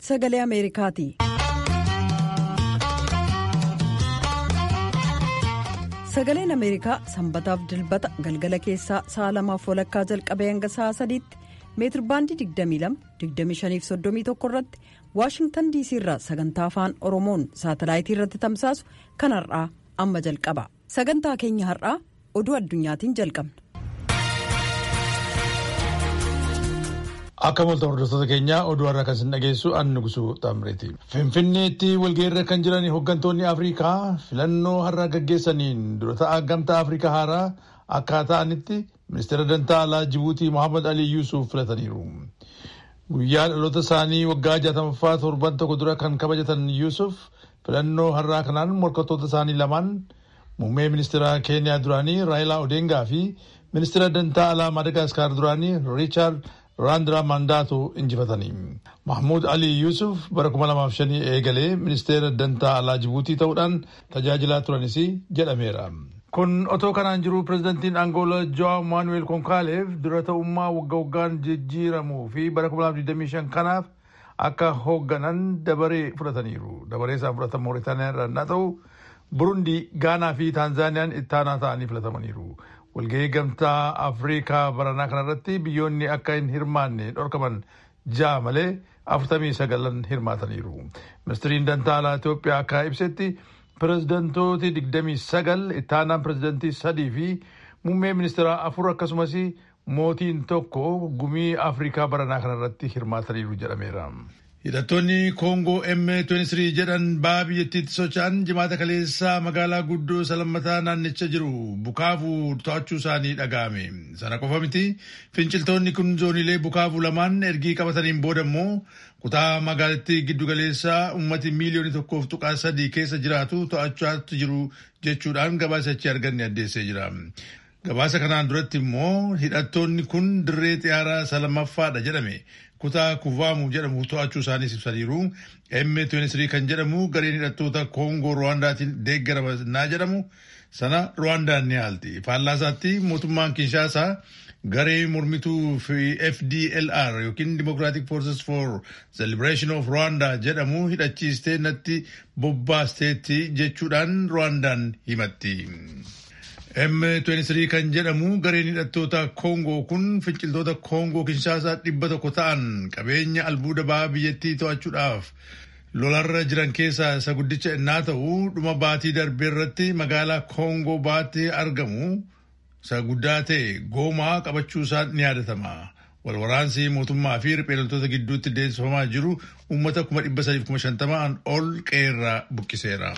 sagalee ameerikaati. sagaleen ameerikaa sanbataaf dilbata galgala keessaa sa'a lamaaf walakkaa jalqabee hanga sa'a sadiitti meetirbaandii 22-25-31 irratti waashingtan diisii irraa sagantaa afaan oromoon saatalaayitii irratti tamsaasu kan har'aa amma jalqaba sagantaa keenya har'aa oduu addunyaatiin jalqabna. Akka molta hordoftoota keenyaa oduu har'a kan isin dhageessu annu gusuu xamreeti. Finfinneetti walgeerra kan jiran hooggantoonni Afrikaa filannoo har'a gaggeessaniin dura ta'a gamtaa Afrikaa haaraa akka ta'anitti ministeera dantaa alaa Jibuutii Mohaammed Ali Yuusuf filataniiru. Guyyaa dhaloota isaanii waggaa jaatamaffaa torban tokko dura kan kabajatan Yuusuf filannoo har'aa kanaan morkattoota isaanii lamaan muummee ministeera Keeniyaa duraanii Raayilaa Odeengaa fi ministeera dantaa alaa Madagaskar duraanii Riichaard Raandraa Mandaato injifatanii. Mahmuud Ali Yuusuf bara 2005 eegalee ministeera dantaa alaa Jibuutii ta'uudhaan tajaajilaa turanis jedhameera. Kun otoo kanaan jiru pirezidantiin Angoolaa Joao Maanuweel Konkaaleef dura ta'ummaa wagga waggaan jijjiiramuu fi bara 2025 kanaaf akka hoogganan dabaree fudhataniiru. Dabaree isaan fudhatan Mooritaaniyaa irraa yoo ta'u, Burundii, Gaanaa fi Taanzaaniyaan ittaanaa ta'anii filatamaniiru. walgahii gamtaa afriikaa baranaa kanarratti biyyoonni akka hin hirmaanne dhorkaman ja'a malee afurtamii sagalan hirmaataniiru. Ministiriin dantaa alaa Itoophiyaa akka ibsetti pirezidantooti digdamii sagal ittaanaan pirezidantii sadii fi muummee ministeeraa afur akkasumas mootiin tokko gumii afriikaa baranaa kanarratti hirmaataniiru jedhameera. Hidhattoonni Koongoo M23 jedhan ba'a biyyattiitti socho'an jimaata kaleessaa magaalaa guddoo salammataa naannicha jiru bukaavuu to'achuu isaanii dhaga'ame. Sana qofa miti finciltoonni kun zoonilee bukaavuu lamaan ergii qabataniin booda immoo kutaa magaalattii giddugaleessaa uummati miiliyoonii tokkoof tuqaa sadii keessa jiraatu to'achaatti jiru jechuudhaan gabaasa achi arganne addeessee jira. Gabaasa kanaan duratti immoo hidhattoonni kun dirree xiyyaaraa salamaffaadha jedhame. kutaa kuvaamu jedhamu to'achuu isaaniis ibsaniiru. M23 kan jedhamu gareen hidhattoota Koongoo Ruwaandaatiin deeggarama naa jedhamu sana Ruwaandaan ni haalti. Faallaasaatti mootummaan Kinshaasaa garee mormituu fi FDLR yookiin Democratic Forces for the Liberation of Rwanda jedhamu hidhachiistee natti bobbaasteetti jechuudhaan Ruwaandaan himatti. M23 kan jedhamu gareen hidhattoota Koongoo kun finciltoota Koongoo Kinshaasaa dhibba tokko ta'an qabeenya albuuda ba'aa biyyattii to'achuudhaaf lolarra jiran keessaa isa guddicha innaa ta'u dhuma baatii darbee irratti magaalaa Koongoo baatee argamu isa guddaa ta'e goomaa qabachuu isaa ni yaadatama. Walwaraansi mootummaa fi riphee gidduutti deemsifamaa jiru uummata kuma dhibba sadiif kuma shantamaan ol qeerraa buqqiseera.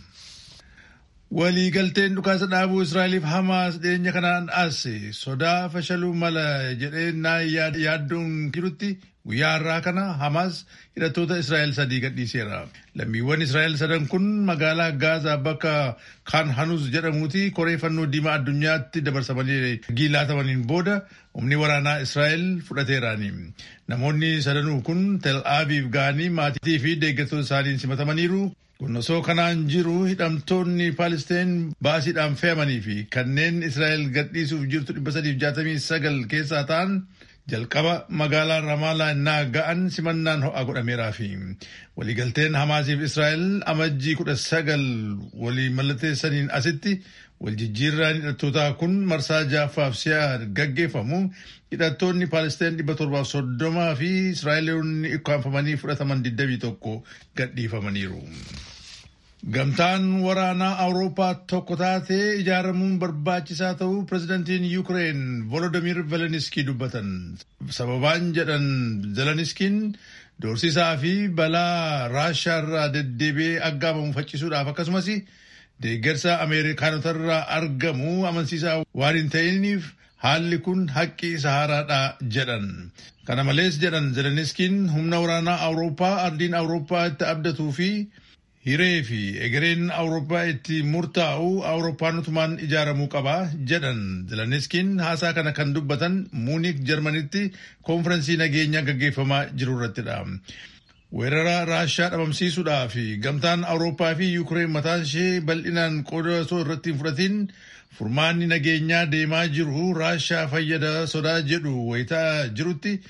Waliigalteen dhukaasa dhaabuu Israa'eliif Hamaas dhiyeenya kanaan as sodaa fashaluu mala jedhee naa yaaddoon jirutti guyyaa har'aa kana Hamaas hidhattoota Israa'el sadii gadhiiseera. Lammiiwwan Israa'el sadan kun magaalaa Gaazaa bakka Kaan Hanus jedhamuuti koree fannoo diimaa addunyaatti dabarsamanii giilaatamaniin booda humni waraanaa Israa'el fudhateeraani. Namoonni sadanuu kun Tel Aviv ga'anii maatii fi deeggartoota isaaniin simatamaniiru. Kun osoo kanaan jiru hidhamtoonni Paalisteen baasiidhaan fe'amanii fi kanneen Israa'el gadhiisuuf jirtu 369 keessaa ta'an jalqaba magaalaa Ramaalaa innaa ga'an simannaan ho'a godhameeraa fi waliigalteen Hamaasiif Israa'el amajjii 19 walii mallatteessaniin asitti waljijjiirraan hidhattootaa kun marsaa ja'affaaf si'a gaggeeffamu hidhattoonni Paalisteen 730 fi Israa'eloonni ikkaanfamanii fudhataman 21 gadhiifamaniiru. Gamtaan waraanaa Awurooppaa tokko taatee ijaaramuun barbaachisaa ta'uu pirezidantiin Yuukireen Volodimir Zelenskii dubbatan. Sababaan jedhan Zelenskiin doorsisaa fi balaa Raashaa irraa deddeebi'ee aggaamamu faccisuudhaaf akkasumas deeggarsa Ameerikaanotarraa argamu amansiisaa waan hin ta'iniif haalli kun haqqi sahaaraadha jedhan. Kana malees jedhan Zelenskiin humna waraanaa Awurooppaa ardiin Awurooppaa itti abdatuu fi hiree fi egereen awurooppaa itti murtaa'u awurooppaanotumaan ijaaramuu qaba jedhan zeleniskiin haasaa kana kan dubbatan muunik jarmanitti koonfirensii nageenyaa gaggeeffamaa jiru irrattidha. weerara raashaa dhabamsiisuudhaa fi gamtaan awurooppaa fi yuukireen mataan ishee bal'inaan qooda osoo irratti hin fudhatiin furmaanni nageenyaa deemaa jiru raashaa fayyada sodaa jedhu wayitaa jirutti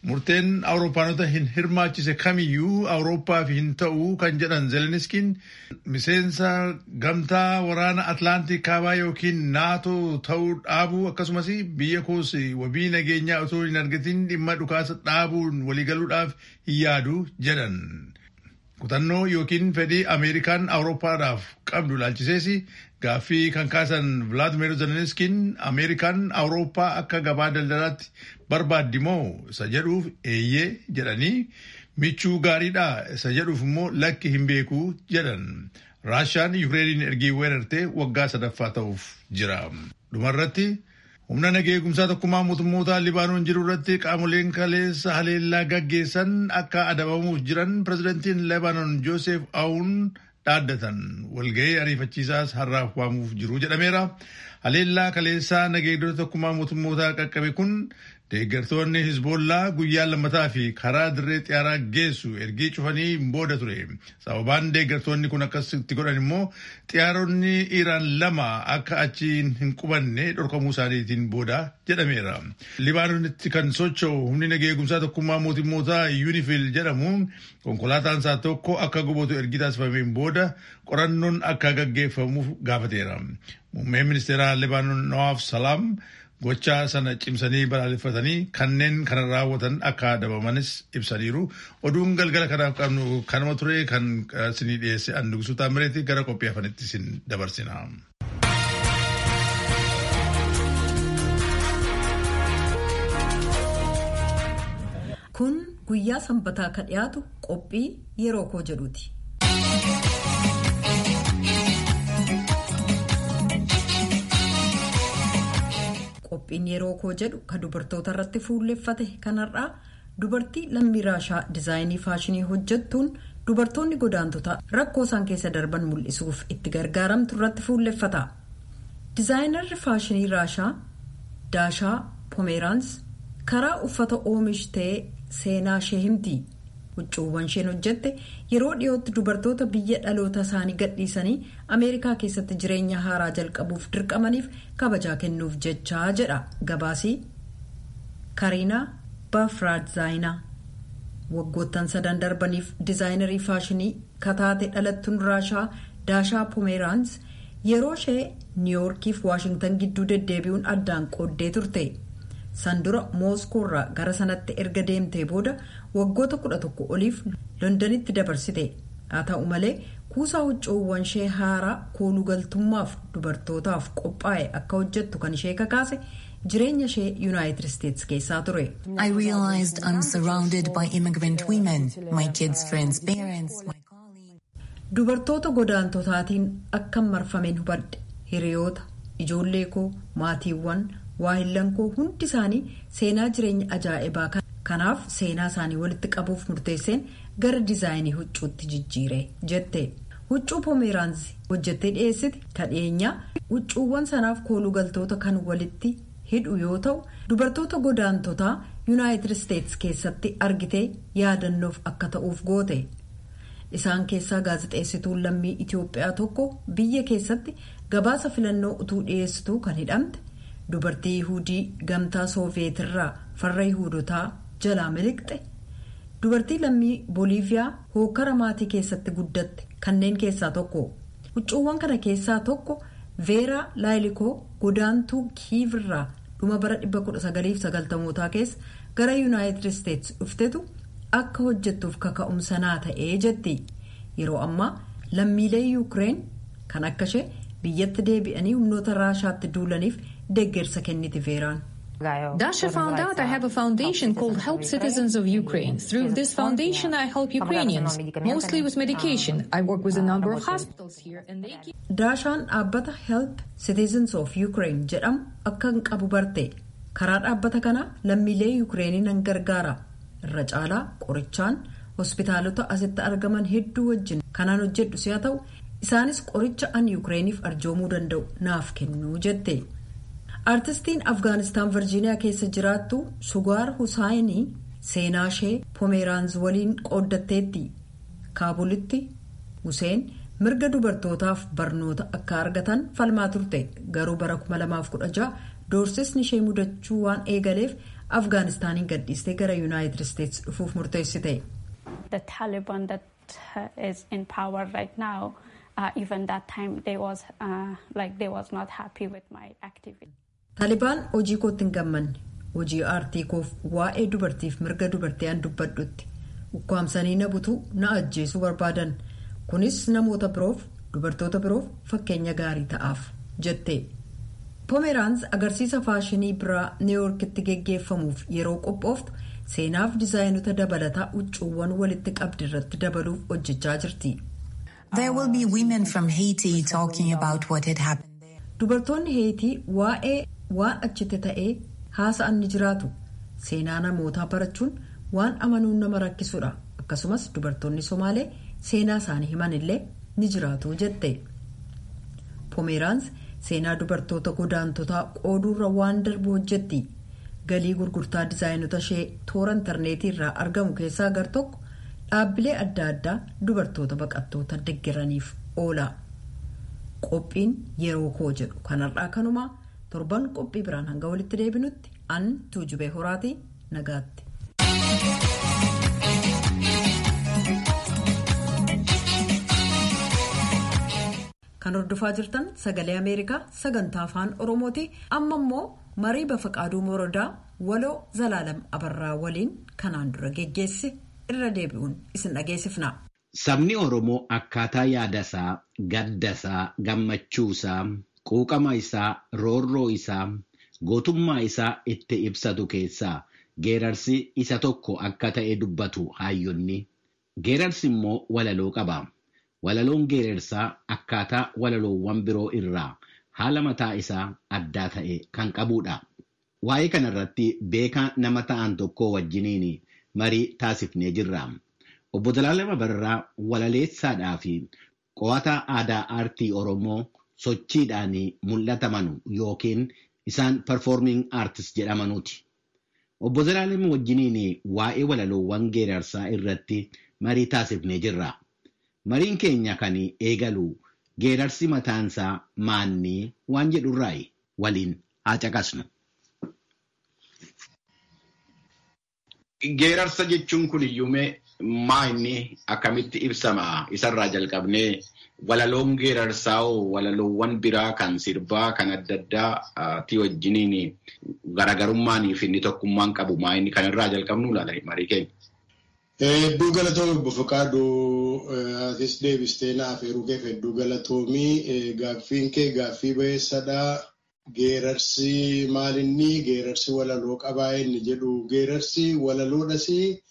murteen awurooppaanota hin hirmaachise kamiyyuu awurooppaaf hin ta'u kan jedhan zeleniskiin miseensa gamtaa waraana atlaantik kaabaa yookiin naatoo ta'uu dhaabuu akkasumas biyya koos wabii nageenyaa otoo hin argatin dhimma dhukaasa dhaabuun waliigaluudhaaf hin yaadu jedhan. kutannoo yookiin fedhii ameerikaan awurooppaadhaaf qabdu ilaalchisees gaaffii kan kaasan vilaadimir zeleniskiin ameerikaan awurooppaa akka gabaa daldalaatti barbaaddi moo isa jedhuuf eeyyee jedhanii michuu gaariidha isa jedhuuf immoo lakki hin beeku jedhan raashaan yukireeniin ergii weerartee waggaa sadaffaa ta'uuf jira dhumarratti humna nageegumsaa tokkummaa mootummoota libaanoon jiru irratti qaamoleen kaleessa haleellaa gaggeessan akka adabamuuf jiran pirezidantiin libaanoon joosef aawun dhaaddatan walgahii ariifachiisaas har'aaf waamuuf jiru jedhameera. Haleellaa kaleessaa nageegdota tokkummaa mootummootaa qaqqabe kun deeggartoonni Hizboollaa guyyaa lammataa fi karaa dirree xiyyaaraa geessu ergii cufanii booda ture. Sababaan deeggartoonni kun akkasitti godhan immoo xiyyaaronni Iraan lama akka achi hin qubanne dhorkamuu isaaniitiin booda jedhameera. Libaanoonitti kan socho'u humni nageegumsaa tokkummaa mootummootaa Yuunifil jedhamu konkolaataan isaa tokko akka gubatu ergi taasifameen booda qorannoon akka gaggeeffamuuf gaafateera. Muummeen ministeeraa Libaanoon Nawaaf Salaam gochaa sana cimsanii balaaleffatanii kanneen kana raawwatan akka adabamanis ibsaniiru. Oduun galgala kanaaf qabnu kanuma ture kan isinii dhiyeesse Andugusuutaa Taamereeti gara qophii hafanitti isin dabarsina. Kun guyyaa sanbataa kan dhiyaatu qophii yeroo koo jedhuuti. Qophiin yeroo koo jedhu kan dubartoota irratti fuulleffate kanarraa dubartii lammii raashaa dizaayinii faashinii hojjettuun dubartoonni godaantota rakkoo isaan keessa darban mul'isuuf itti gargaaramtu irratti fuulleffata. Dizaayinarri faashinii raashaa Daashaa Pomeeraans karaa uffata oomishtee seenaa ishee himti. Huccuuwwan isheen hojjette yeroo dhiyootti dubartoota biyya dhaloota isaanii gadhiisanii Ameerikaa keessatti jireenya haaraa jalqabuuf dirqamaniif kabajaa kennuuf jechaa jedha gabaasii Kariinaa Baafraadzaayinaa. Waggoottan sadan darbaniif dizaayinarii faashinii kataate dhalattuun raashaa Daashaa Pomeeraans yeroo ishee niiwoorkiif waashingtan gidduu deddeebi'uun addaan qooddee turte. Sandura Mooskoorraa gara sanatti erga deemtee booda waggoota kudha tokko oliif Londanitti dabarsite. Haa ta'u malee kuusaa huccuuwwan ishee haaraa koolugaltummaaf dubartootaaf qophaa'e akka hojjettu kan ishee kakaase jireenya ishee Yuunaayitid Isteetsi keessaa ture. I realized I'm surrounded by immigrant women, my kids' friends' parents, my colleagues. Dubartoota godaantotaatiin akkan marfameen hubadhe hiriyoota, ijoollee koo, maatiiwwan, waahillan koo hundi isaanii seenaa jireenya ajaa'ibaa kanaaf seenaa isaanii walitti qabuuf murteesseen gara dizaayinii huccuutti jijjiire jette. Huccuu Pomeeraansi hojjettee dhiyeessite kadheenyaa huccuuwwan sanaaf koolugaltoota kan walitti hidhu yoo ta'u dubartoota godaantotaa yuunaayitid isteetsi keessatti argitee yaadannoof akka ta'uuf goote. Isaan keessaa gaazexeessituun lammii Itoophiyaa tokko biyya keessatti gabaasa filannoo utuu dhiyeessituu kan hidhamte dubartii Yihudii gamtaa Sooviyeetirraa farra Yihudotaa jalaa miliqxe dubartii lammii Booliiviyaa hookara maatii keessatti guddatte kanneen keessaa tokko. Huccuuwwan kana keessaa tokko Veeraa Laayilikoo godaantuu Kiivirraa dhuma bara 1990mootaa keessa gara Yuunaayitid Isteetsi dhuftetu. akka hojjettuuf kaka'umsa naa ta'ee jetti yeroo ammaa lammiilee yuukireen kan akka ishee biyyatti deebi'anii humnoota raashaatti duulaniif deeggarsa kenniti veeraan. Dasha found out I have a foundation called Help Citizens of Ukraine. Through this foundation, I help Ukrainians, mostly with medication. I work with a number of hospitals here and they keep... Daashaan dhaabbata Help Citizens of Ukraine jedhamu akka hin qabu barte. Karaa dhaabbata kanaa lammiilee Yukireeniin nan gargaara. irra caalaa qorichaan hospitaalota asitti argaman hedduu wajjin kanaan hojjedhu si'a ta'u isaanis qoricha an yukireeniif arjoomuu danda'u naaf kennuu jette aartistiin afgaanistaan virjiiniyaa keessa jiraattu sugaar husaayinii seenaa ishee pomeeraanz waliin qooddatteetti kaabulitti huseen mirga dubartootaaf barnoota akka argatan falmaa turte garuu bara 2016 doorsisni ishee mudachuu waan eegaleef afgaanistaaniin gadhiistee gara yuunaayitid isteetsi dhufuuf murteessite. The Taliban that uh, is in power right now, uh, even that time they was uh, like they was not happy with my activity. Taalibaan hojii kootti hin gammanne hojii aartii koof waa'ee dubartiif mirga dubartii an dubbadhutti ukkaamsanii na butuu na ajjeesuu barbaadan kunis namoota biroof dubartoota biroof fakkeenya gaarii ta'aaf jette. poomeraans agarsiisa faashinii biraa niiwuorkitti geggeeffamuuf yeroo qophooftu seenaaf dizaayinota dabalataa huccuuwwan walitti qabdi irratti dabaluuf hojjechaa jirti. There will be women from Haiti talking about what had happened there. Dubartoonni Heetii waa'ee waan achitti ta'ee haasa'an ni jiraatu. Seenaa namootaa barachuun waan amanuun nama rakkisudha. Akkasumas dubartoonni Somaalee seenaa isaanii himan illee ni jiraatu jette. Poomeraans seenaa dubartoota godaantotaa qooduurra waan darbu hojjetti. Galii gurgurtaa dizaayinota ishee toora intarneetii irraa argamu keessaa gar tokko dhaabbilee adda addaa dubartoota baqattoota deeggaraniif oola. Qophiin yeroo koo jedhu kanarraa kanumaa torban qophii biraan hanga walitti deebinutti an tuujubee horaatii nagaatti. Kan hordofaa jirtan sagalee Ameerikaa sagantaa afaan Oromooti. Amma immoo marii Bafaqaaduu Morodaa waloo Zalaalam Abarraa waliin kanaan dura geggeesse irra deebi'uun isin dhageessifna. Sabni Oromoo akkaataa yaadasaa, gaddasaa, gammachuusaa, quuqama isaa, roorroo isaa, gootummaa isaa itti ibsatu keessaa geerarsi isa tokko akka ta'e dubbatu hayyonni. Geerarsi immoo walaloo qaba. Walaloon geerarsaa akkaataa walaloowwan biroo irraa haala mataa isaa addaa ta'e kan qabudha. Waa'ee kanarratti beekaa nama ta'an tokko wajjiniin marii taasifnee jirra. Obbo Zalaalam Abarraa walaleessaadhaa fi qo'ataa aadaa aartii Oromoo sochiidhaan mul'ataman yookiin isaan performing artist jedhamanuuti. Obbo Zalaalam wajjiniin waa'ee walaloowwan geerarsaa irratti marii taasifnee jirra. Mariin keenya kan eegalu geerarsi mataansaa maannii waan jedhurraayi waliin haa caqasnu. Geerarsa jechuun kun iyyuumee maa inni akkamitti ibsama isarraa jalqabnee walaloon geerarsaa hoo walaloowwan biraa kan sirbaa kan adda addaati wajjiniin garaagarummaanii fi inni tokkummaan qabu maa inni kanarraa jalqabnu laala marii keenya. Hedduu galatoomii obbo Faqaaduu atis deebistee naaf heeruu keef hedduu galatoomii gaaffiin kee gaaffii baheessadhaa. Geerarsi maalinni geerarsi walaloo qabaa inni jedhu geerarsi walaloodhas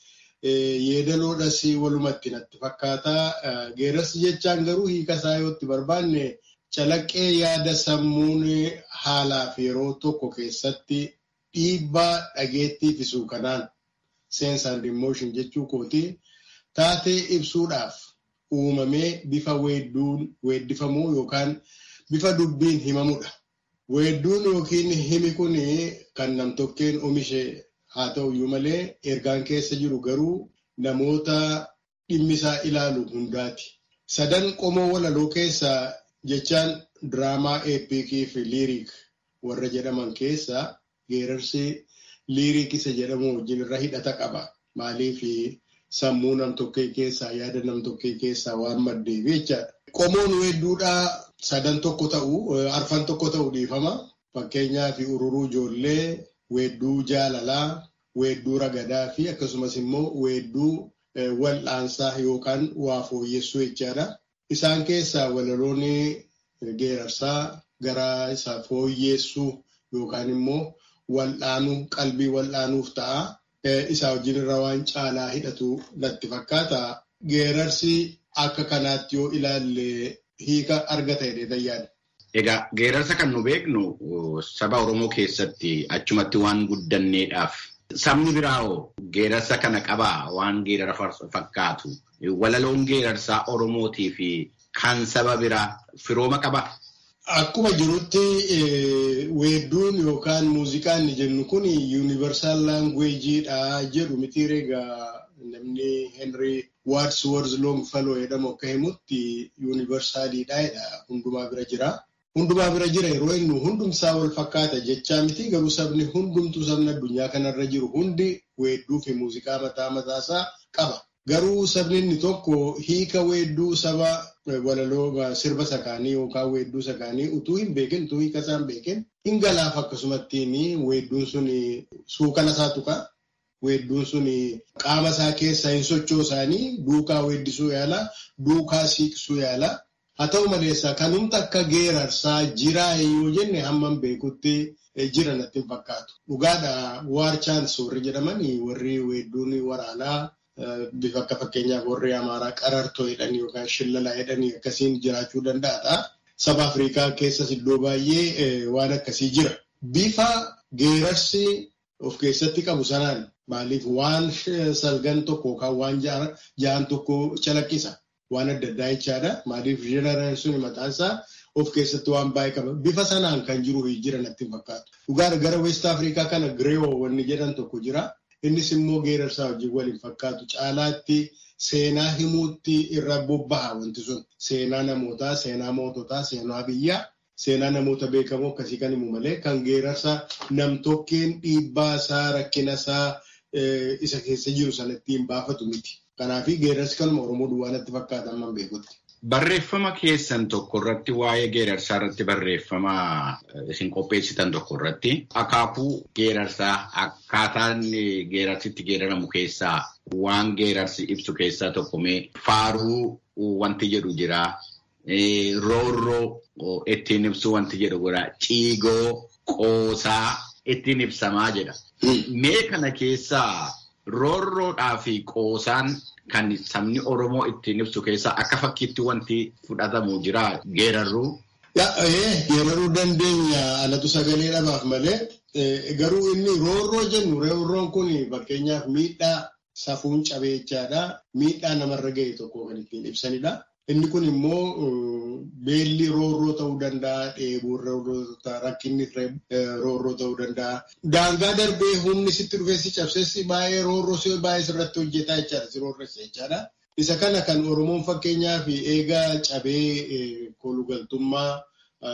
yeedaloodhas walumatti natti fakkaata. Geerarsi jechaan garuu hiika isaa yoo itti barbaanne calaqqee yaada sammuun haalaaf yeroo tokko keessatti dhiibbaa dhageettii fisu kanaan sense and emotion jechuu kooti taatee ibsuudhaaf uumamee bifa weedduun weeddifamuu yookaan bifa dubbiin himamudha. Weedduun yookiin himi kun kan namtokkeen oomishe haa ta'uyyuu malee ergaan keessa jiru garuu namoota dhimmisaa ilaalu hundaati. Sadan qomoo walaloo keessaa jechaan diraamaa eepikii fi liiriik warra jedhaman keessaa geerarsi liiriik isa jedhamu wajjin irra hidhata qaba. Maaliif sammuu namtokkee keessaa yaada namtokkee keessaa waan maddeef jechaadha. Qomoon weedduudhaa sadan tokko ta'u arfan tokko ta'u dhiifama. Fakkeenyaaf ururuu ijoollee, weedduu jaalalaa, weedduu ragadaa fi akkasumas immoo weedduu wal'aansaa yookaan waa fooyyessuu jechaadha. Isaan keessaa walaloon geerarsaa gara isa fooyyessuu yookaan immoo wal'aanuu qalbii wal'aanuuf ta'a. Isaa wajjin irra waan caalaa hidhatu natti fakkaata. Geerarsi akka kanaatti yoo ilaalle hiika argata jedhee yaada. Egaa geerarsa kan nu beeknu saba Oromoo keessatti achumatti waan guddanneedhaaf sabni biraawoo geerarsa kana qabaa waan geerara fakkaatu walaloon geerarsaa Oromootii fi kan saba biraa firooma qabaa. Akkuma jirutti weedduun yookaan muuziqaan ni jennu kun yuunivarsaal laangweejiidha jedhu miti egaa namni Henry Wadsworth Longfellow jedhamu akka himutti yuunivarsaaliidha jedha hundumaa bira jira. hundumaa bira jira yeroo inni hundumsaa wal fakkaata jechaa miti garuu sabni hundumtuu sabni addunyaa kanarra jiru hundi weedduu fi muuziqaa mataa mataasaa qaba. Garuu sabni inni tokko hiika weedduu saba walaloo sirba sakaanii yookaan weedduu sakaanii utuu hin beekin utuu hiika isaa hin beekin hin galaaf akkasumattiin weedduun sun suukana isaa tuqa. Weedduun sun qaama isaa keessa hin sochoosaanii duukaa weeddisuu yaala duukaa siiqsuu yaala. Haa ta'u maleessa kanumta akka geerarsaa jiraa yoo jenne hamman beekutti jira natti hin fakkaatu. Dhugaadha waar chaansoorri jedhamanii warri weedduun waraanaa bifa akka fakkeenyaaf warri Amaaraa qarartoo jedhanii yookaan shillalaa jedhanii akkasiin jiraachuu danda'a. Saba Afrikaa keessas iddoo baay'ee waan akkasii jira. Bifa geerarsi of keessatti qabu sanaan maaliif waan salgan tokko yookaan waan ja'an tokko calaqqisa. Waan adda addaa jechaadha. Maaliif jeneraan sun mataansaa of keessatti waan baay'ee qaba. Bifa sanaan kan jiru jira natti hin fakkaatu. Dhugaadha gara West Afrikaa kana Girewoo wanni jedhan tokko jira. Innis immoo geerarsaa wajjin waliin fakkaatu. Caalaatti seenaa himuutti irra bobbaha wanti sun. Seenaa namootaa, seenaa moototaa, seenaa biyyaa, seenaa namoota beekamoo akkasii kan himu malee kan geerarsaa nam-tokkeen dhiibbaa isaa, rakkina isaa isa keessa jiru sana ittiin baafatu miti. Kanaafi geerarsi kanuma Oromoo duwwaa natti fakkaata amma beekutti. Barreeffama keessan tokko irratti waa'ee geerarsaa irratti barreeffama isin qopheessitan tokko irratti akaakuu geerarsaa akkaataan geerarsitti geeraramu keessaa waan geerarsi ibsu keessaa tokko mee faaruu wanti jedhu jira. Roorroo ittiin ibsu wanti jedhu jira. Ciigoo qoosaa ittiin ibsamaa jedha. Mee kana keessaa roorroodhaa fi qoosaan kan sabni Oromoo ittiin ibsu keessaa akka fakkiitti wanti fudhatamu jira geerarruu. Geeraruu dandeenya alatu sagalee dhabaaf malee garuu inni roorroo jennu roorroon kun fakkeenyaaf miidhaa safuun cabee jechaadha. Miidhaa namarra ga'e tokko kan ittiin ibsanidha. Inni kun immoo beelli roorroo ta'uu danda'a, dheebuun roorroo ta'uu rakkinni roorroo ta'uu danda'a. Daangaa darbee humni sitti dhufee si cabseessi baay'ee roorroo si baay'ee sirratti hojjetaa jechaadha, si roorressa jechaadha. Isa kana kan Oromoon fakkeenyaaf eegaa cabee kolugaltummaa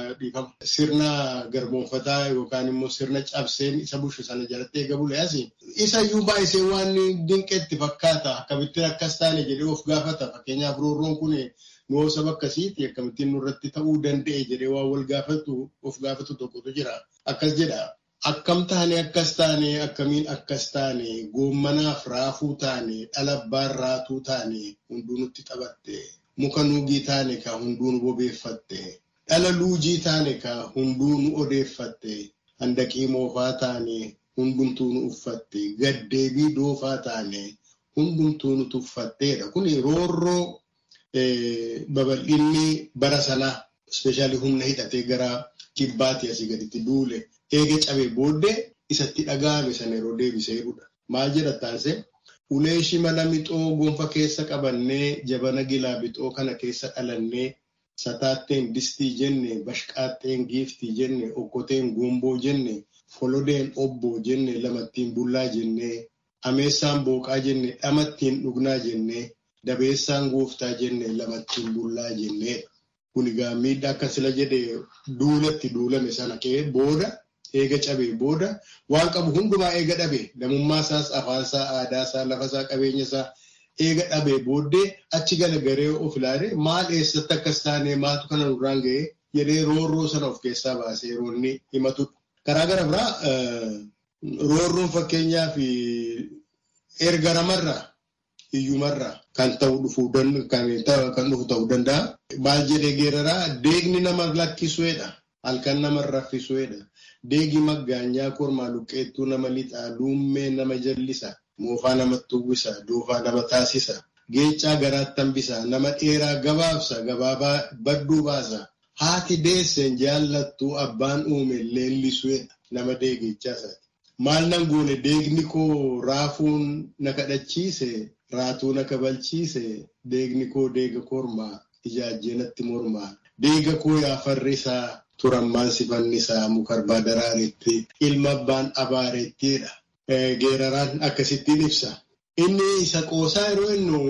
sirna garboonfataa yookaan immoo sirna cabseen isa bushu sana jalatti eega buleas isa iyyuu baay'isee waan dinqeetti fakkaata akkamittiin akkas taane jedhee of gaafata fakkeenyaaf roorroon kun nuu saba akkasiiti akkamittiin nurratti ta'uu danda'e jedhee waan wal gaafatu of gaafatu tokkotu jira akkas jedha. Akkam taane akkas taane akkamiin akkas taane goommanaaf raafuu taane dhalabbaan raatuu taane hunduu nutti taphatte muka nuugii taane ka hunduu nu bobeeffatte. dhala luujii taane ka hunduu nu odeeffatte handaqii moofaa taane hundumtuu nu uffatte gaddeebii doofaa taane hundumtuu nu tuffatteedha. Kun roorroo babal'inni bara sanaa ispeeshaalii humna hidhatee gara kibbaatti asii gaditti duule eega cabee booddee isatti dhaga'ame sana yeroo deebisee jedhudha. Maal jedha taasise? Ulee shimala mixoo gonfa keessa qabannee jabana gilaa bixoo kana keessa dhalannee sataatteen distii jenne bashqaatteen giiftii jenne okkoteen gomboo jenne folodeen obboo jenne lamattiin bullaa jenne ameessaan booqaa jenne dhamattiin dhugnaa jenne dabeessaan gooftaa jenne lamattiin bullaa jenne kun egaa miidhaa akka sila jedhe duulatti duulame sana ka'ee booda eega cabee booda waan qabu hundumaa eega dhabe namummaa isaas afaan isaa aadaa isaa lafa isaa qabeenya isaa eega dhabee booddee achi galagaree of ilaale maal eessatti akkas taane maaltu kana nurraan ga'ee jedhee roorroo sana of keessaa baasee yeroo inni himatudha. Karaa gara biraa roorroon fakkeenyaaf erga namarraa hiyyumarraa kan ta'u dhufuu kan dhufu ta'uu danda'a. Maal jedhee geeraraa deegni nama lakkisuudha. Halkan nama raffisuudha. Deegi maggaanyaa kormaa luqqeettuu nama lixaa luummee nama jallisa. moofaa namatti uwwisa doofaa nama taasisa geechaa garaatti hambisa nama dheeraa gabaabsa gabaabaa badduu baasa haati deesseen jaallattuu abbaan uume leellisuudha nama deegechaasaati. Maal nan goone deegni koo raafuun na kadhachiise raatuu na kabalchiise deegni koo deega kormaa ijaajjee natti mormaa deega koo yaa farrisaa turammaan sifannisaa mukarbaa daraaretti ilma abbaan abaareettiidha. Geeraraan akkasittiin ibsa. Inni isa qoosaa yeroo innu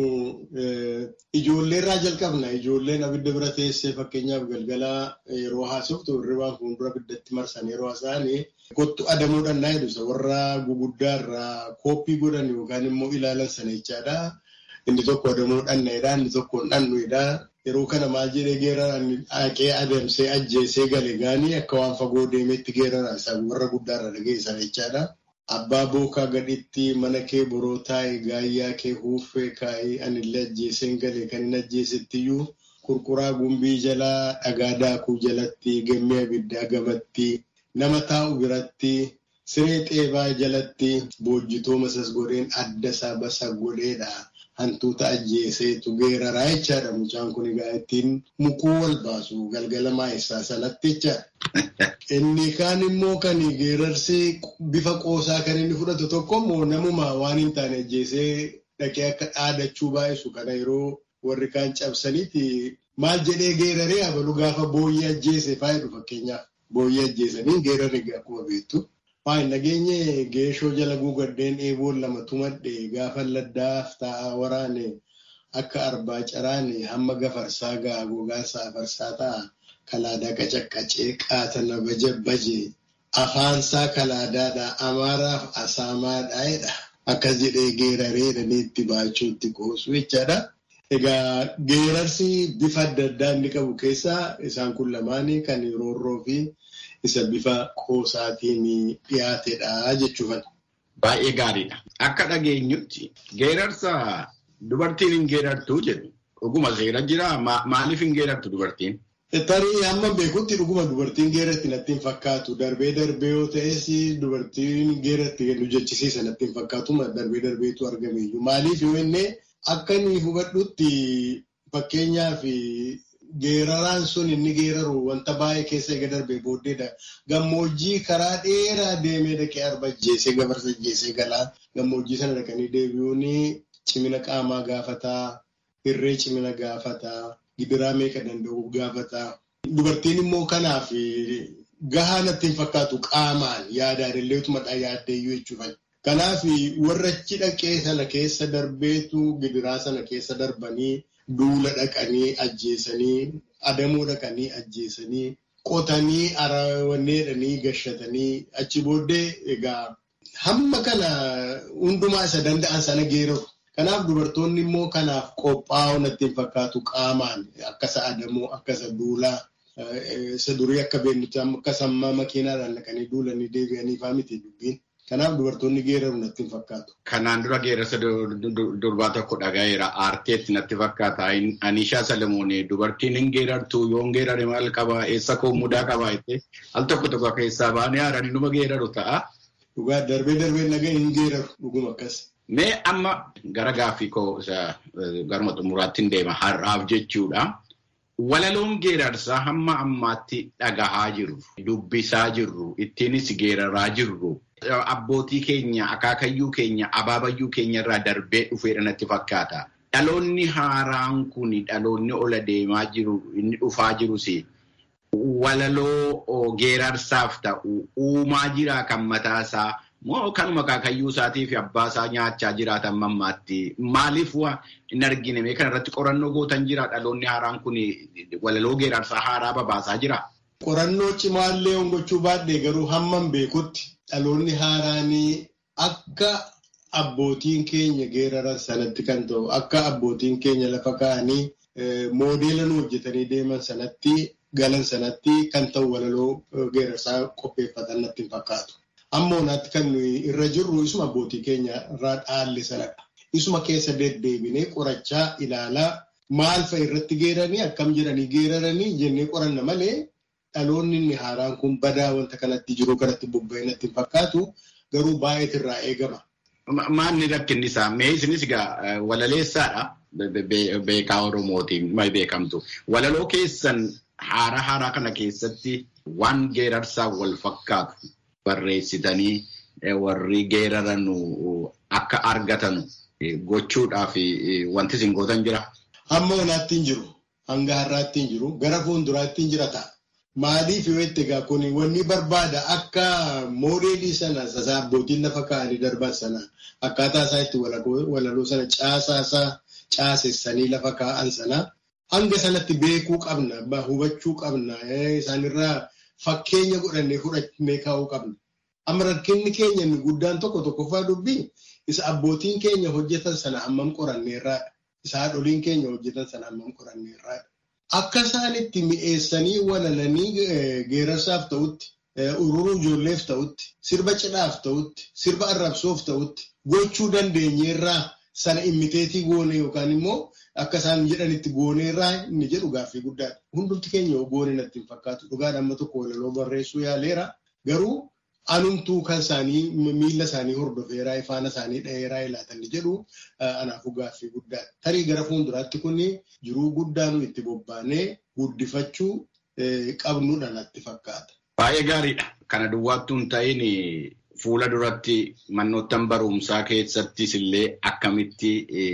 ijoollee irraa jalqabna. Ijoolleen abidda bira teessee fakkeenyaaf galgala yeroo haasoftu hirribaan fuuldura abiddatti marsan yeroo haasa'an kottu adamuudhaan naa jedhu warra guguddaa irraa kooppii godhan yookaan immoo ilaalan sana jechaadha. Inni tokko adamuudhaan dha inni tokko dhannuudha. Yeroo kana maal jedhee geeraraan haqee adamsee ajjeesee gale gaanii akka waan fagoo deemeetti geerara isaa warra guddaarra dhageessan jechaadha. Abbaa bookaa gadhitti mana kee boroo taa'e gaayyaa kee huuffee kaa'ee anillee ajjeeseen galee kan hin ajjeesettiyyuu qurquraa gumbii jalaa dhagaa daakuu jalatti gammee abiddaa gamatti nama taa'u biratti siree xeebaa jalatti boojjitoo masas godheen adda isaa basa godheedha. Hantuuta ajjeeseetu geeraraa jechaadha. Mucaan kun egaa ittiin mukuu wal baasu galgala maayessaa sanatti jechaadha. Inni kaan immoo kan geerarsi bifa qoosaa kan inni fudhatu tokko immoo namuma waan hin taane ajjeesee dhaqee akka dhaadachuu baay'isu kana yeroo warri kaan cabsaniiti maal jedhee geeraree abalu gaafa booyyee ajjeese faayidu fakkeenyaaf booyyee ajjeesanii geerarri akkuma beektu. Waan nageenye geeshoo jala guugaddeen eeboon lama tumadhe gaafa laddaaf taa'aa waraane akka arbaa caraane hamma gafarsaa ga'a gogaansa afarsaa ta'a. Kalaadaa qacaqqacee qaatana baje afaansaa kalaadaadha amaaraaf asaamaadha jedha. Akkas jedhee geeraree dhaneetti baachuutti qoosu jechaadha. Egaa geerarsi bifa adda addaa inni qabu keessaa isaan kun lamaanii kan roorroo fi isa bifa qoosaatiin dhiyaatedha jechuudha. Baay'ee gaariidha. Akka dhageenyutti geerarsa dubartiin hin geerartuu jedhu dhuguma seera jiraa maaliif hin geerartu dubartiin? Tarii hamma beekutti dhuguma dubartiin geeratti natti hin fakkaatu. Darbee darbee yoo ta'es dubartiin geeratti nu jechisiisa natti hin fakkaatu. Darbee darbeetu argame iyyuu. Maaliif yoo inni akka inni hubadhutti fakkeenyaaf geeraraan sun inni geeraru wanta baay'ee keessa eega darbee booddeedha. Gammoojjii karaa dheeraa deemee dhaqee arba ajjeesee gafarsa ajjeesee galaa. Gammoojjii sana dhaqanii deebi'uun cimina qaamaa gaafataa, hirree cimina gaafataa. gidiraa meeqa danda'u gaafataa. Dubartiin immoo kanaaf gahaa natti hin fakkaatu qaamaan yaadaan illee utumadhaa yaaddeeyyuu jechuudha. Kanaaf warra achi dhaqee sana keessa darbeetu gidiraa sana keessa darbanii duula dhaqanii ajjeesanii adamoo dhaqanii ajjeesanii qotanii arawanneedhanii gashatanii achi booddee egaa hamma kana hundumaa isa danda'an sana geeraru. Kanaaf dubartoonni immoo kanaaf qophaa'uu natti hin fakkaatu qaamaan akkasa adamoo akkasa duulaa isa durii akka beeknutti akka sammaa makiinaadhaan dhaqanii duulanii deebi'anii fa'aa miti dubbiin. Kanaaf dubartoonni geeraru natti hin fakkaatu. Kanaan dura geerarsa durbaa tokko dhagaheera aarteetti natti fakkaata. Anishaa Salamoonee dubartiin hin geerartu yoo hin geerare maal qaba eessa koo mudaa qaba jettee al tokko tokko keessaa baanee haaranii numa geeraru ta'a. Dhugaa darbee darbee nagaa hin geeraru dhuguma akkas. Mee amma gara gaaffii koo garuma xumuraatti hin deema har'aaf jechuudha. Walaloon geerarsaa hamma ammaatti dhagahaa jirru, dubbisaa jirru, ittiinis geeraraa jirru. Abbootii keenya, akaakayyuu keenya, abaabayyuu keenya irraa darbee dhufeedha natti fakkaata. Dhaloonni haaraan kun dhaloonni ola deemaa jiru, inni dhufaa jirus walaloo geerarsaaf ta'u uumaa jiraa kan mataasaa. Moo kanuma akaakayyuu isaatii fi abbaa isaa nyaachaa jiraatan mammaatti. Maaliif hin argine mee kana irratti qorannoo gootan jira dhaloonni haaraan kun walaloo geerarsaa haaraa babaasaa jira. Qorannoo cimaallee hongachuu baadhee garuu hamman beekutti dhaloonni haaraanii akka abbootiin keenya geeraran sanatti kan ta'u akka abbootiin keenya lafa kaa'anii moodeela nu hojjetanii deeman sanatti galan sanatti kan ta'u walaloo geerarsaa qopheeffatan natti hin fakkaatu. Ammoo naatti kan irra jirru isuma abbootii keenya irraa dhaalle sanadha. Isuma keessa deddeebinee qorachaa ilaalaa maal fa'a irratti geeranii akkam jedhanii geeraranii jennee qoranna malee dhaloonni inni haaraan kun badaa wanta kanatti jiru kanatti bobba'ee natti hin fakkaatu garuu baay'eetu irraa eegama. Maalni rakkinni isaa? Mee isinis egaa walaleessaadha. Beekaa Oromootiin beekamtu. Walaloo keessan haaraa haaraa kana keessatti waan geerarsaa wal fakkaatu. barreessitanii warri geeraran akka argatan gochuudhaaf wanti isin gootan jira. Hamma onaatti hin jiru. Hanga har'aatti hin jiru. Gara fuulduraatti hin jira ta'a. Maaliif yoo itti egaa kun wanni barbaada akka moodeelii sana sasaa abbootiin lafa kaa'anii darban sana akkaataa isaa itti walaloo sana caasaa isaa caasessanii lafa kaa'an sana hanga sanatti beekuu qabna hubachuu qabna isaanirraa fakkeenya godhannee fudhannee kaa'uu qabna. Amma rakkinni keenya inni guddaan tokko tokkoffaa dubbii isa abbootiin keenya hojjetan sana hammam qoranneerraadha. Isa haadholiin keenya hojjetan sana hammam qoranneerraadha. Akka isaan itti mi'eessanii walalanii geerarsaaf ta'utti, ururuu ijoolleef ta'utti, sirba cidhaaf ta'utti, sirba arrabsoof ta'utti gochuu dandeenyeerraa sana immiteetii goone yookaan immoo akka isaan jedhanitti gooneerraa inni jedhu gaaffii guddaadha. Hundumti keenya goone natti hin fakkaatu. Dhugaadha amma tokko walaloo barreessuu yaaleera. Garuu anumtuu kan isaanii miila isaanii hordofeeraa ifaana isaanii dha'eeraa ilaatan jedhu anaafuu gaaffii guddaadha. Tarii gara fuulduraatti kun jiruu guddaa nu itti bobbaanee guddifachuu qabnudha natti fakkaata. Baay'ee gaariidha. Kana duwwaattuu hin ta'in fuula duratti manoottan barumsaa keessattis illee akkamitti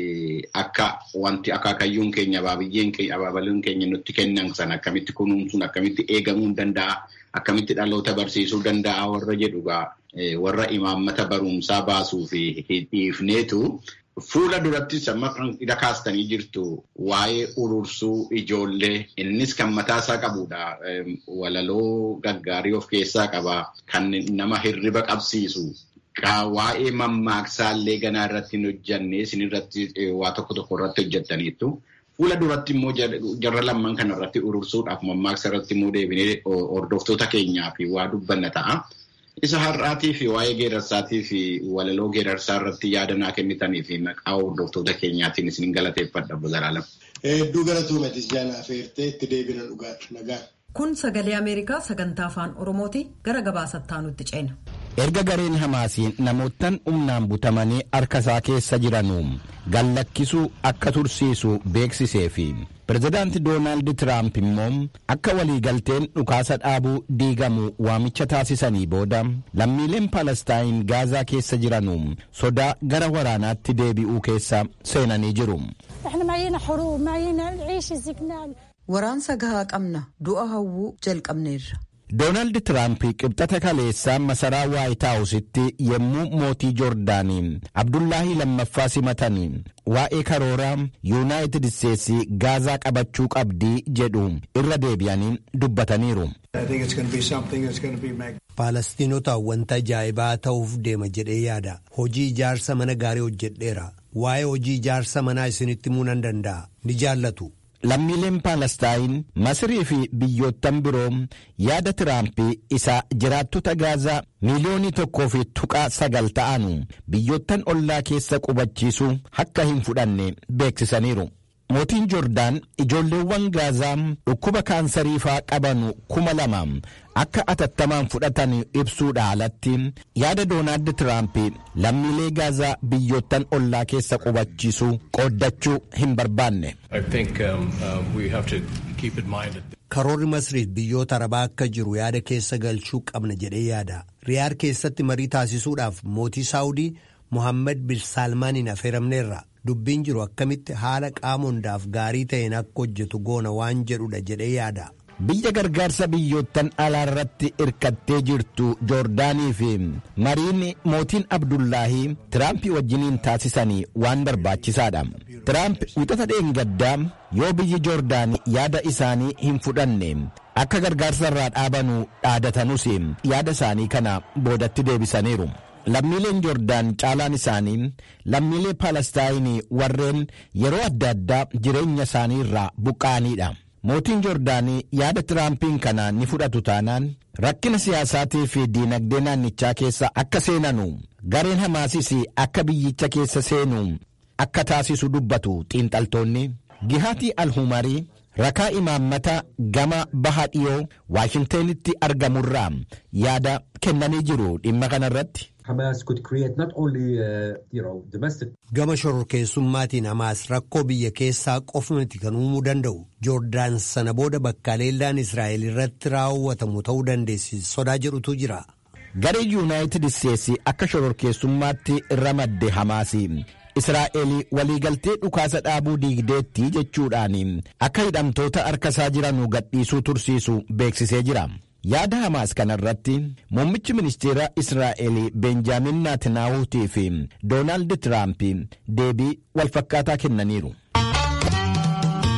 akka wanti akaakayyuun keenya abaabiyyeen keenya abaabaluun keenya nutti kennan sana akkamitti kunuunsuun akkamitti eegamuu danda'a. Akkamitti dhaloota barsiisuu danda'a warra jedhugaa warra imaammata barumsaa baasuu fi dhiifneetu fuula durattis amma hidha kaastanii jirtu waa'ee urursuu ijoollee innis kan mataa isaa qabudha. Walaloo gaggaarii of keessaa qaba. Kan nama hirriba qabsiisu. Waa'ee mammaaksaa illee ganaa irratti hin hojjanne isin irratti waa tokko tokko irratti hojjettaniittu. Fuula duratti immoo jarra lamman kana irratti urursuudhaaf mammaaksa irratti immoo deebinee hordoftoota keenyaa fi waa dubbanna ta'a. Isa har'aatii fi waa'ee geerarsaatii fi walaloo geerarsaa irratti yaada naa kennitanii fi maqaa hordoftoota keenyaatiin isin galateeffadha Bozalaalam. Hedduu galatuumatis jaanaa feertee itti deebina dhugaadha nagaa. Kun sagalee Ameerikaa sagantaa afaan Oromooti gara gabaasattaa nutti ceena. Erga gareen Hamaasiin namoottan humnaan butamanii harka isaa keessa jiranuu gallakkisuu akka tursiisu beeksisee fi pirezidaanti Doonaald Tiraamp immoo akka waliigalteen dhukaasa dhaabuu diigamu waamicha taasisanii booda lammiileen Palestaayin Gaazaa keessa jiranuu sodaa gara waraanaatti deebi'uu keessa seenanii jiru. Waraansa gahaa qabna du'a hawwuu jalqabneerra. Doonaald Tiraamp qibxata kaleessaa masaraa Waayit Haawusitti yommuu mootii Joordaanii Abdullaahi lammaffaa simatanii waa'ee karooraa Yuunaayitid Isteetsi Gaazaa qabachuu qabdii jedhu irra deebi'anii dubbataniiru. Faalastiinotaa wanta ajaa'ibaa ta'uuf deema jedhee yaada. Hojii ijaarsa mana gaarii hojjedheera. Waa'ee hojii ijaarsa manaa isinitti himuu nan danda'a. Ni jaallatu. lammiileen paalestaayin masirii fi biyyoottan biroo yaada tiraampii isa jiraattota gaazaa miiliyoonii tokkoo fi tuqaa sagal ta'anu biyyoottan ollaa keessa qubachiisuu akka hin fudhanne beeksisaniiru. mootiin joordaan ijoolleewwan gaazaa dhukkuba kaansariifaa qabanu kuma lama akka atattamaan fudhatan ibsuudha alatti yaada doonaald tiraamp lammiilee gaazaa biyyoottan ollaa keessa qubachiisuu qooddachuu hin barbaanne. karoorri masriif biyyoota arabaa akka jiru yaada keessa galchuu qabna jedhee yaada riyaad keessatti marii taasisuudhaaf mootii saawudii mohaammed bin saalmaaniin affeeramneerra. dubbiin jiru akkamitti haala qaama hundaaf gaarii ta'een akka hojjetu goona waan jedhudha jedhee yaada. biyya gargaarsa biyyoottan alaa irratti irkattee jirtu joordaanii fi mariin mootiin abdullaahii tiraamp wajjiniin taasisanii waan barbaachisaadha tiraamp wixata dheengaddaa yoo biyyi joordaanii yaada isaanii hin fudhanne akka gargaarsa irraa dhaabanu dhaadatanus yaada isaanii kana boodatti deebisaniiru. lammiileen joordaan caalaan isaanii lammiilee paalestaayinii warreen yeroo adda addaa jireenya isaanii irraa buqqa'aniidha mootiin joordaanii yaada tiraampiin kana ni fudhatu taanaan rakkina siyaasaatii fi diinagdee naannichaa keessa akka seenanu gareen hamaasis akka biyyicha keessa seenu akka taasisu dubbatu xiinxaltoonni gihaatii alhumarii rakaa imaammata gama baha dhiyoo waashintanitti argamurraa yaada kennanii jiru dhimma kanarratti. Gama shororkeessummaatiin Hamaas rakkoo biyya keessaa qofumatti kan uumuu danda'u Joordaan sana booda bakka leellaan Israa'el irratti raawwatamu ta'uu dandeessi sodaa jedhutu jira. Garee Yuunaayitid Isteetsi akka shororkeessummaatti ramadde Hamaasi israa'el waliigaltee dhukaasa dhaabuu diigdeetti jechuudhaan akka hidhamtoota harkasaa jiran gadhiisuu tursiisu beeksisee jira. yaada hamaas kanarratti muummichi ministeera israa'el benjaamin naatnaahuutii fi doonaald tiraamp deebii walfakkaataa kennaniiru.